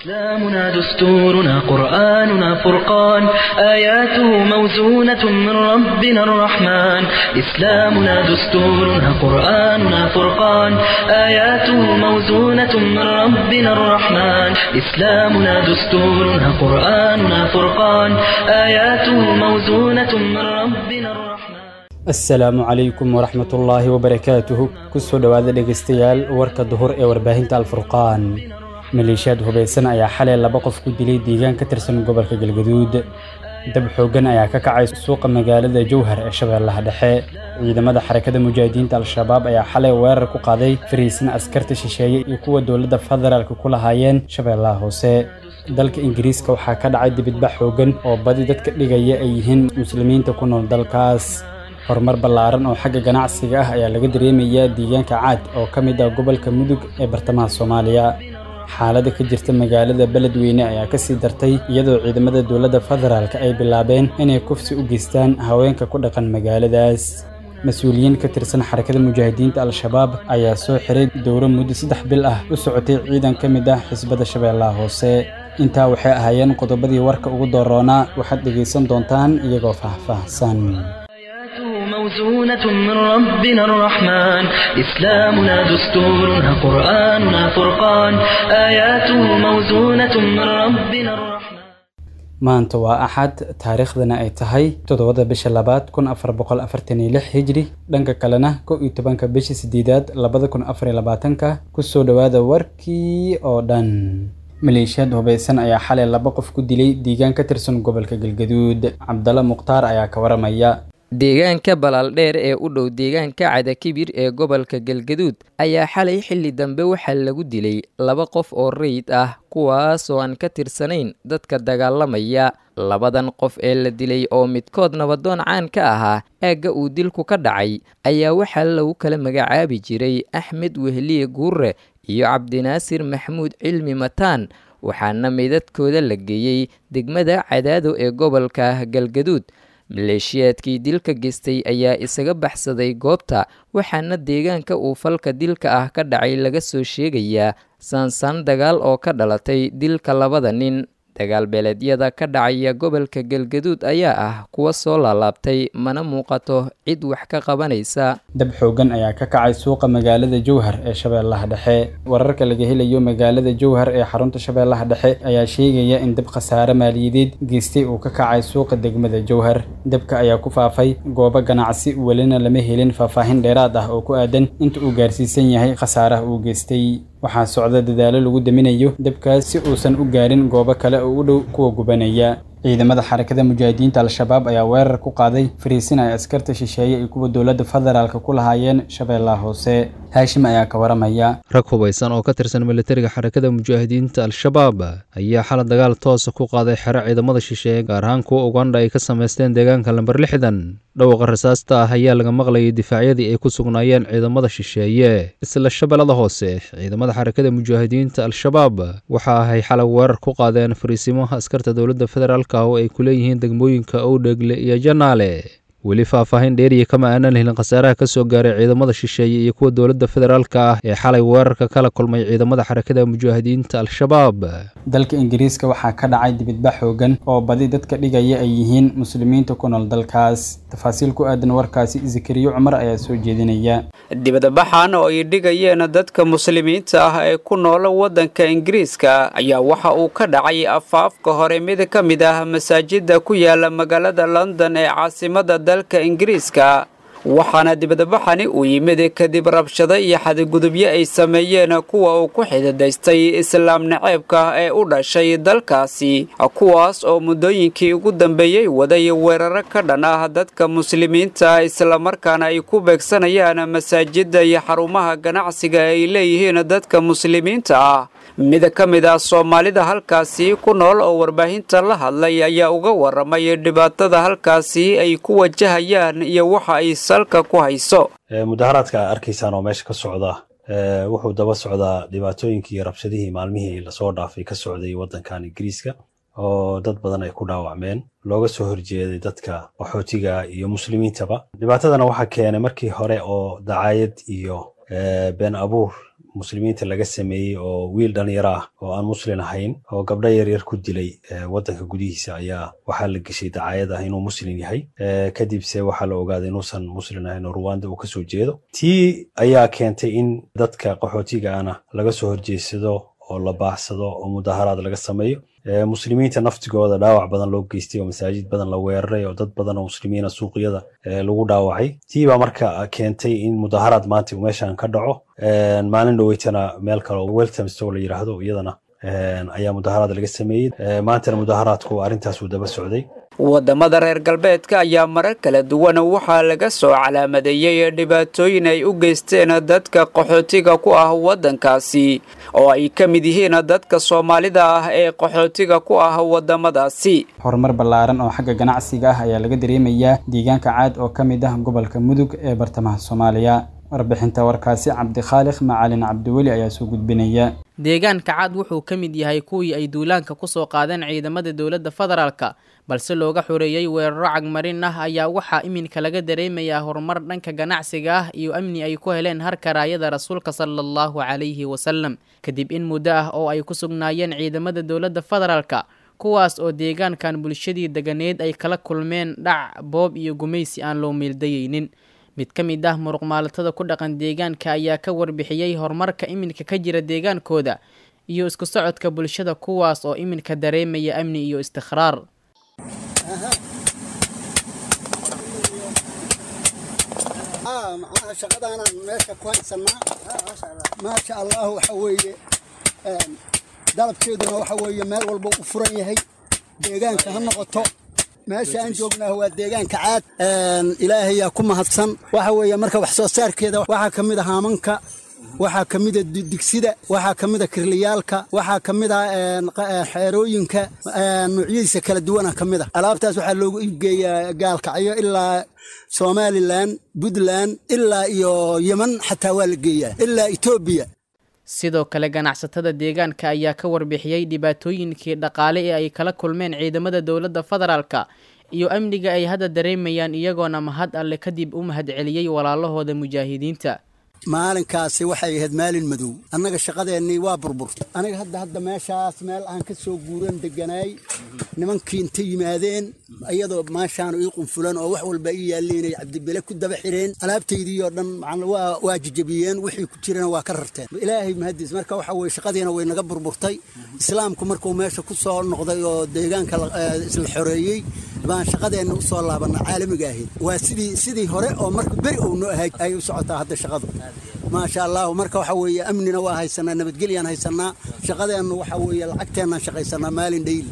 إسلامنا دستورنا قرآننا فرقان آياته موزونة من ربنا الرحمن إسلامنا دستورنا قرآننا فرقان آياته موزونة من ربنا الرحمن إسلامنا دستورنا قرآننا فرقان آياته موزونة من ربنا الرحمن asalaamu calaykum waraxmatullaahi wabarakaatuhu kusoo dhowaada dhegaystayaal warka duhur ee warbaahinta alfurqaan maleeshiyaad hubaysan ayaa xalay laba qof ku dilay deegaan ka tirsan gobolka galgaduud dab xooggan ayaa ka kacay suuqa magaalada jowhar ee shabeellaha dhexe ciidamada xarakada mujaahidiinta al-shabaab ayaa xalay weerar ku qaaday fariisin askarta shisheeye iyo kuwa dowladda federaalka ku lahaayeen shabeellaha hoose dalka ingiriiska waxaa ka dhacay dibidbax xooggan oo badi dadka dhigaya ay yihiin muslimiinta ku nool dalkaas horumar ballaaran oo xagga ganacsiga ah ayaa laga dareemayaa deegaanka caad oo ka mid ah gobolka mudug ee bartamaha soomaaliya xaaladda ka jirta magaalada beledweyne ayaa ka sii dartay iyadoo ciidamada dowladda federaalka ay bilaabeen inay kufsi u geystaan haweenka ku dhaqan magaaladaas mas-uuliyiin ka tirsan xarakada mujaahidiinta al-shabaab ayaa soo xiray dowro muddo saddex bil ah u socotay ciidan ka mid ah xisbada shabeellaha hoose intaa waxay ahaayeen qodobadii warka ugu dooroonaa waxaad dhegaysan doontaan iyagoo faahfaahsan موزونة من ربنا الرحمن إسلامنا دستورنا قرآننا فرقان آياته موزونة من ربنا الرحمن maanta waa axad taariikhdana ay tahay toddobada bisha labaad kun afar boqol afartan iyo lix hijri dhanka kalena kow iyo tobanka bisha sideedaad labada kun afar iyo labaatanka kusoo dhowaada warkii oo dhan maleeshiyaad hubaysan ayaa xalay laba qof ku dilay deegaan ka tirsan gobolka galgaduud cabdalla mukhtaar ayaa ka waramaya deegaanka balaaldheer ee u dhow deegaanka cadakibir ee gobolka galgaduud ayaa xalay xilli dambe waxaa lagu dilay laba qof oo rayid ah kuwaasoo aan ka tirsanayn dadka dagaalamaya labadan qof ee la dilay oo midkood nabadoon caan ka ahaa aagga uu dilku ka dhacay ayaa waxaa lagu kala magacaabi jiray axmed wehliye guure iyo cabdinaasir maxamuud cilmi mataan waxaana meydadkooda la geeyey degmada cadaado ee gobolka galgaduud maleeshiyaadkii dilka geystay ayaa isaga baxsaday goobta waxaana deegaanka uu falka dilka ah ka dhacay laga soo sheegayaa saansaan dagaal oo ka dhalatay dilka labada nin dagaal beeleedyada ka dhacaya gobolka galgaduud ayaa ah kuwa soo laalaabtay mana muuqato cid wax ka qabanaysa dab xooggan ayaa ka kacay suuqa magaalada jowhar ee shabeellaha dhexe wararka laga helayo magaalada jowhar ee xarunta shabeellaha dhexe ayaa sheegaya in dab khasaare maaliyadeed geystay uu ka kacay suuqa degmada jowhar dabka ayaa ku faafay goobo ganacsi welina lama helin faahfaahin dheeraad ah oo ku aadan inta uu gaarsiisan yahay khasaaraha uu geystay waxaa socda dadaalo lagu daminayo dabkaas si uusan u gaarin goobo kale oo u dhow kuwa gubanaya ciidamada xarakada mujaahidiinta al-shabaab ayaa weerar ku qaaday fariisin ay askarta shisheeye iyo kuwa dowladda federaalka ku lahaayeen shabeellaha hoose haashim ayaa ka waramaya rag hubaysan oo ka tirsan militariga xarakada mujaahidiinta al-shabaab ayaa xala dagaal toosa ku qaaday xero ciidamada shisheeye gaar ahaan kuwa ugandha ay ka samaysteen deegaanka lamber lixdan dhawqa rasaasta ah ayaa laga maqlayay difaacyadii ay ku sugnaayeen ciidamada shisheeye isla shabeellada hoose ciidamada xarakada mujaahidiinta al-shabaab waxa ahay xalay weerar ku qaadeen fariisimaha askarta dowladda federaalk oo ay ku leeyihiin degmooyinka owdhegle iyo janaale weli faahfaahin dheeriya kama aanan helin khasaaraha ka soo gaaray ciidamada shisheeye iyo kuwa dowladda federaalka ah ee xalay weerarka kala kulmay ciidamada xarakada mujaahidiinta al-shabaab dalka ingiriiska waxaa ka dhacay dibidbax xoogan oo badi dadka dhigaya ay yihiin muslimiinta ku nool dalkaas tafaasiil ku aadan warkaasi zakariyo cumar ayaa soo jeedinaya dibadbaxan oo ay dhigayeen dadka muslimiinta ah ee ku nool waddanka ingiriiska ayaa waxa uu ka dhacay afaafka hore mid ka mid ah masaajida ku yaala magaalada london ee caasimada dalka ingiriiska waxaana dibadbaxani uu yimid kadib rabshado iyo xadgudubyo ay sameeyeen kuwa uu ku xididaystay islaam naceebka ee u dhashay dalkaasi kuwaas oo muddooyinkii ugu dambeeyey waday weeraro ka dhan ah dadka muslimiinta islamarkaana ay ku beegsanayaan masaajida iyo xarumaha ganacsiga ay leeyihiin dadka muslimiinta ah mid ka mid ah soomaalida halkaasi ku nool oo warbaahinta la hadlay ayaa uga waramay dhibaatada halkaasi ay ku wajahayaan iyo waxa ay salka ku hayso mudaharaadka a arkaysaan oo meesha ka socda wuxuu daba socdaa dhibaatooyinkii iyo rabshadihii maalmihii lasoo dhaafay ka socday waddankan ingiriiska oo dad badan ay ku dhaawacmeen looga soo horjeeday dadka qaxootiga iyo muslimiintaba dhibaatadana waxaa keenay markii hore oo dacaayad iyo been abuur muslimiinta laga sameeyey oo wiil dhalinyaro ah oo aan muslin ahayn oo gabdho yaryar ku dilay waddanka gudihiisa ayaa waxaa la geshay dacaayad ah inuu muslin yahay kadibse waxaa la ogaaday inuusan muslin ahayn oo ruwanda uu kasoo jeedo tii ayaa keentay in dadka qaxootiga ana laga soo horjeedsado oo la baaxsado oo mudaharaad laga sameeyo muslimiinta naftigooda dhaawac badan loo geystay oo masaajid badan la weeraray oo dad badan oo muslimiina suuqyada lagu dhaawacay tii baa marka keentay in mudaharaad maanta uu meeshan ka dhaco maalin dhoweytana meel kale oo weltamstow la yidhaahdo iyadana ayaa mudaharaad laga sameeyey maantana mudaharaadku arrintaas uu daba socday waddamada reer galbeedka ayaa marar kala duwan waxaa laga soo calaamadeeyey dhibaatooyin ay u geysteen dadka qaxootiga ku ah waddankaasi oo ay ka mid yihiin dadka soomaalida ah ee qaxootiga ku ah waddamadaasi horumar ballaaran oo xagga ganacsiga ah ayaa laga dareemayaa deegaanka caad oo ka mid ah gobolka mudug ee bartamaha soomaaliya warbixinta warkaasi cabdikhaaliq macalin cabdiweli ayaa soo gudbinaya deegaanka cad wuxuu ka mid yahay kuwii ay duulaanka ku soo qaadeen ciidamada dowladda federaalka balse looga xoreeyey weeraro cagmarin ah ayaa waxaa iminka laga dareemayaa horumar dhanka ganacsiga ah iyo amni ay ku heleen harkaraayada rasuulka sala allahu calayhi wasalam kadib in muddo ah oo ay ku sugnaayeen ciidamada dowladda federaalka kuwaas oo deegaankan bulshadii deganeed ay kala kulmeen dhac boob iyo gumaysi aan loo meeldayeynin mid ka mid ah muruqmaalatada ku dhaqan deegaanka ayaa ka warbixiyey horumarka iminka ka jira deegaankooda iyo isku socodka bulshada kuwaas oo iminka dareemaya amni iyo istikhraar macnaha shaqadaanaan meesha ku haysanaa maasha allah waxa weeye dalabkeeduna waxa weeye meel walba u furan yahay deegaanka ha noqoto meesha aan joognaa waa deegaanka caad ilaahayaa ku mahadsan waxa weeye marka wax soo saarkeeda waxaa ka mid a haamanka waxaa ka mida digsida waxaa ka mida kirliyaalka waxaa ka mid a xeerooyinka nuucyadiisa kala duwana ka mid a alaabtaas waxaa loogu iibgeeyaa gaalkacyo ilaa somalilan puntland ilaa iyo yeman xataa waa la geeyaa ilaa etoobiya sidoo kale ganacsatada deegaanka ayaa ka warbixiyey dhibaatooyinkii dhaqaale ee ay kala kulmeen ciidamada dowladda federaalka iyo amniga ay hadda dareemayaan iyagoona mahad alle kadib u mahadceliyey walaalahooda mujaahidiinta maalinkaasi waxay ahayd maalin madow annaga shaqadeennii waa burburta aniga hadda hadda meeshaas meel aan ka soo guuran deganaay nimankii inta yimaadeen iyadoo maashaan ii qunfulan oo wax walba ii yaalliinay cabdibele ku daba xireen alaabtaydii oo dhan waa jijabiyeen wixii ku jirana waa ka rarteen ilaahay mahadiis marka waxa weye shaqadiina way naga burburtay islaamku markuu meesha ku soo noqday oo deegaanka isla xoreeyey baan shaqadeenna u soo laabana caalamiga ahayd waa sidii sidii hore oo marka beri ou noo ahay ay u socotaa hadda shaqadu maasha allahu marka waxa weeye amnina waa haysanaa nabadgelyaan haysanaa shaqadeennu waxa weeye lacagteennaan shaqaysanaa maalin dhayli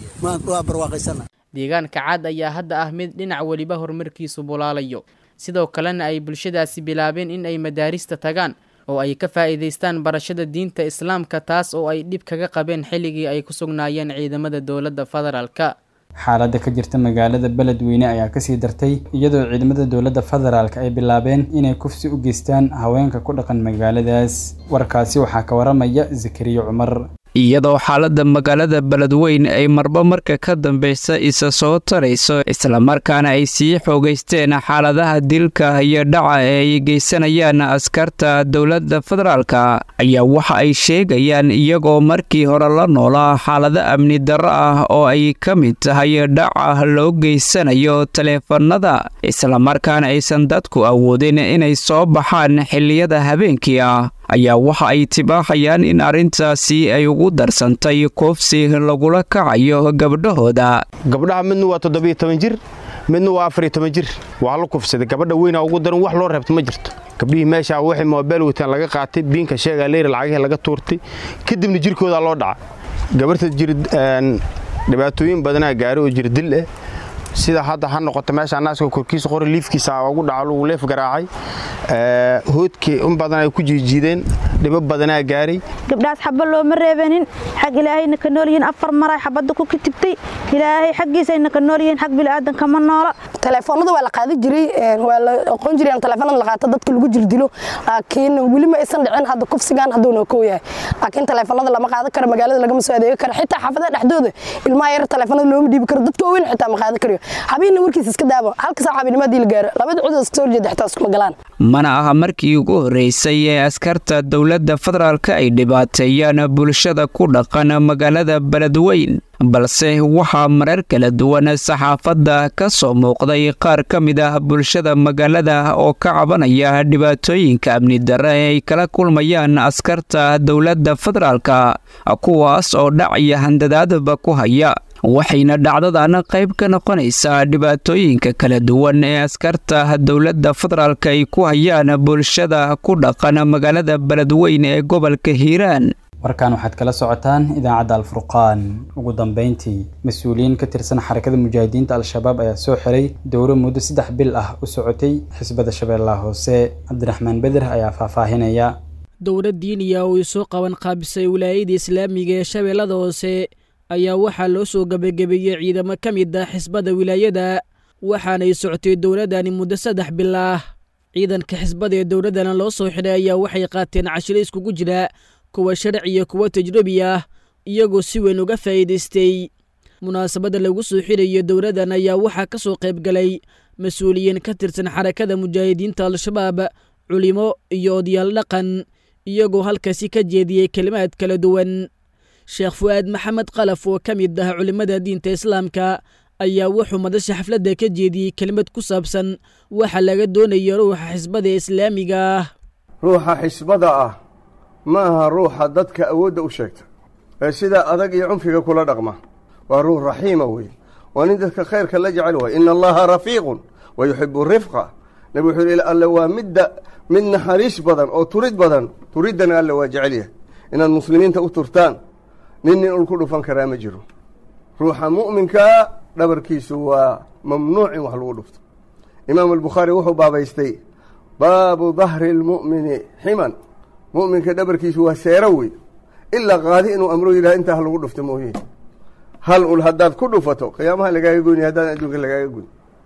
waa barwaaqaysanaa deegaanka cad ayaa hadda ah mid dhinac weliba horumarkiisu bulaalayo sidoo kalena ay bulshadaasi bilaabeen in ay madaarista tagaan oo ay ka faa'iidaystaan barashada diinta islaamka taas oo ay dhib kaga qabeen xilligii ay ku sugnaayeen ciidamada dowladda federaalka xaaladda ka jirta magaalada beledweyne ayaa kasii dartay iyadoo ciidamada dowladda federaalk ay bilaabeen inay kufsi u geystaan haweenka ku dhaqan magaaladaas warkaasi waxaa ka waramaya zakariya cumar iyadoo xaaladda magaalada beledweyn ay marba marka ka dambaysa isa soo tarayso islamarkaana ay sii xoogaysteen xaaladaha dilka iyo dhaca ee ay geysanayaan askarta dowladda federaalka ayaa waxa ay sheegayaan iyagoo markii hore la noolaa xaalado amni darro ah oo ay ka mid tahay dhaca loo geysanayo taleefanada islamarkaana aysan dadku awoodin inay soo baxaan xilliyada habeenkii ah ayaa waxa ay tibaaxayaan in arrintaasi ay ugu darsantay koofsi lagula kacayo gabdhahooda gabdhaha midna waa toddobiyo toban jir midna waa afariyo toban jir waa la kufsaday gabadha weynaa ugu daran wax loo reebta ma jirto gabdhihii meeshaa waxay moobeel wataan laga qaatay biinka sheegaa leyra lacagihii laga tuurtay kadibna jirkoodaa loo dhaca gabarhta jir dhibaatooyin badanaa gaari oo jir dil ah sida hadda ha noqoto meesha naaska korkiisa qori liifkiisa ugu dhaco lagu leef garaacay hoodkii in badan ay ku jiijiideen dhibo badanaa gaaray gabdhaas xaba looma reebanin xag ilaahayna ka nool yihiin afar maray xabadda ku kitibtay ilaahay xaggiisayna ka nool yihiin xag bilaadanka ma noola telefoonada waa la qaadi jiray waa la aqoon jiray in telefoonada la qaato dadka lagu jirdilo laakiin weli ma aysan dhicin hadda kufsigan hadduuna kow yahay laakiin telefoonada lama qaadan karo magaalada lagama soo adeegi karo xitaa xaafadaha dhexdooda ilmaha yar telefoonada looma dhiibi karo dadka waaweyn xitaa ma qaadan karayo habeenna warkiisa iska daabo halka saac habeenimo haddii la gaaro labada cud iska soo horjeeda xitaa iskuma galaan mana aha markii ugu horreysay ee askarta dowladda federaalka ay dhibaateeyaan bulshada ku dhaqan magaalada beledweyn balse waxaa marar kala duwan saxaafadda ka soo muuqday qaar ka mid ah bulshada magaalada oo ka cabanaya dhibaatooyinka amni darre ee ay kala kulmayaan askarta dowladda federaalka kuwaas oo dhac iyo handadaadba ku haya waxayna dhacdadan qayb ka noqonaysaa dhibaatooyinka kala duwan ee askarta dowladda federaalka ay ku hayaan bulshada ku dhaqan magaalada beledweyn ee gobolka hiiraan warkan waxaad kala socotaan idaacadda alfurqaan ugu dambeyntii mas-uuliyiin ka tirsan xarakada mujaahidiinta al-shabaab ayaa soo xiray dowro muddo saddex bil ah u socotay xisbada shabeellaha hoose cabdiraxmaan beder ayaa faahfaahinaya dowlad diiniya oo ay soo qaban qaabisay wilaayada islaamiga ee shabeellada hoose ayaa waxaa loo soo gebagabeeyey ciidamo ka mid ah xisbada wilaayada waxaanay socotay dowladdani muddo saddex bil ah ciidanka xisbada ee dowladdana loo soo xidhay ayaa waxay qaateen cashiro iskugu jira kuwa sharci iyo kuwa tajrubi ah iyagoo si weyn uga faa'iidaystay munaasabadda lagu soo xirayo dowladdan ayaa waxaa ka soo qayb galay mas-uuliyiin ka tirsan xarakada mujaahidiinta al-shabaab culimo iyo odayaal dhaqan iyagoo halkaasi ka jeediyey kelimaad kala duwan sheekh fu'aad maxamed kalaf oo ka mid ah culimmada diinta islaamka ayaa wuxuu madasha xafladda ka jeediyey kelimad ku saabsan waxa laga doonayo ruuxa xisbada islaamiga ah ruuxa xisbada ah ma aha ruuxa dadka awoodda u sheegta ee sidaa adag iyo cunfiga kula dhaqma waa ruux raxiima wey waa nin dadka khayrka la jecel waay ina allaha rafiiqun wa yuxibu rifqa nabi wuxuu yidhi alle waa midda mid naxariis badan oo turid badan turiddana alle waa jecel yahay inaad muslimiinta u turtaan nin nin ul ku dhufan karaa ma jiro ruuxa mu'minkaa dhabarkiisu waa mamnuuc in wax lagu dhufto imaamu albukhaari wuxuu baabaystay baabu dahri lmu'mini ximan mu'minka dhabarkiisu waa seero wey ilaa qaadi inuu amro yidhaha intaa ha lagu dhufto mooye hal ul haddaad ku dhufato qiyaamaha lagaaga goyni haddaan adduunka lagaaga goyn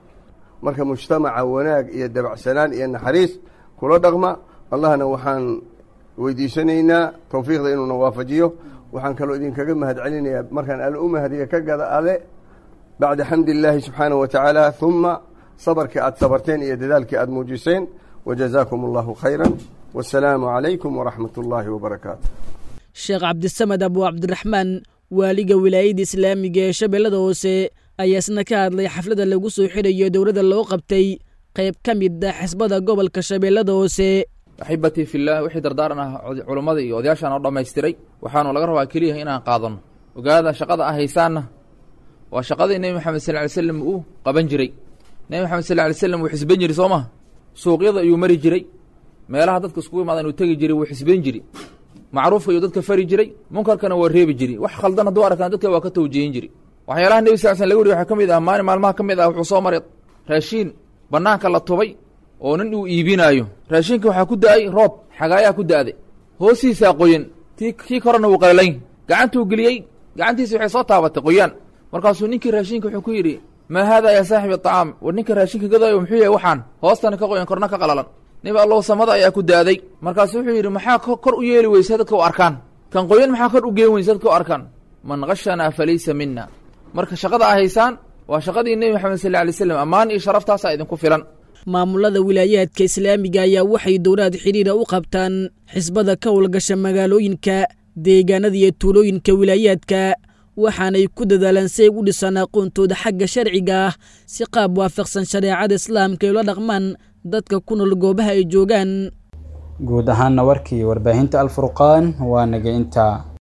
marka mujtamaca wanaag iyo dabacsanaan iyo naxariis kula dhaqma allahna waxaan weydiisanaynaa towfiiqda inuuna waafajiyo waxaan kaloo idinkaga mahad celinayaa markaan alle u mahadiya ka gada ale bacda xamdi illaahi subxaanahu wa tacaala huma sabarkii aad sabarteen iyo dadaalkii aad muujiseen wajazaakum allahu khayran wasalaamu calaykum waraxmat ullaahi wabarakaatu sheekh cabdisamed abu cabdiraxmaan waaliga wilaayada islaamiga ee shabeellada hoose ayaa isna ka hadlay xafladda lagu soo xirayo dowladda loo qabtay qayb ka mid ah xisbada gobolka shabeellada hoose axibatii fillaah wixii dardaaran ah culummada iyo odayaashaan oo dhammaystiray waxaanu laga rabaa keliya inaan qaadanno ogaada shaqada ah haysaanna waa shaqadii nebi maxamed sal ly slam uu qaban jiray nebi maxamed sal ly slam wuu xisban jiri soo maha suuqyada ayuu mari jiray meelaha dadka iskugu imaadan uu tegi jiray wuu xisban jiri macruufka ayuu dadka fari jiray munkarkana waa reebi jiri wax khaldan hadduu arkaan dadka waa ka tawjihin jiri waxyaalaha nebi sal sl laga wariy waxaa ka mid ah maalin maalmaha ka mid ah wuxuu soo maray raashiin bannaanka la tubay oo nin uu iibinaayo raashinka waxaa ku da-ay roob xagaayaa ku da-day hoostiisaa qoyan ti kii korena wuu qalalayn gacantuu geliyey gacantiisa waxay soo taabatay qoyaan markaasuu ninkii raashinka wuxuu ku yidhi maa haadaa yaa saaxibi aطacaam war ninka raashinka gadaayo muxuu yahay waxaan hoostana ka qoyan korna ka qalalan nib allow samada ayaa ku da-day markaasu wuxuu yidhi maxaa kor u yeeli weysa dadka u arkaan kan qoyan maxaa kor u geen weysa dadka u arkaan man kashanaa falaysa mina marka shaqada a haysaan waa shaqadii nebi maxamed sal ly slam ammaan iyo sharaftaasaa idinku filan maamulada wilaayaadka islaamiga ayaa waxay dowlaad xidhiira u qabtaan xisbada ka howlgasha magaalooyinka deegaanada iyo tuulooyinka wilaayaadka waxaanay ku dadaalaan si ay u dhisaan aqoontooda xagga sharciga ah si qaab waafaqsan shareecada islaamka ay ula dhaqmaan dadka ku nool goobaha ay joogaan guud ahaanna warkii warbaahinta alfurqaan waa naga intaa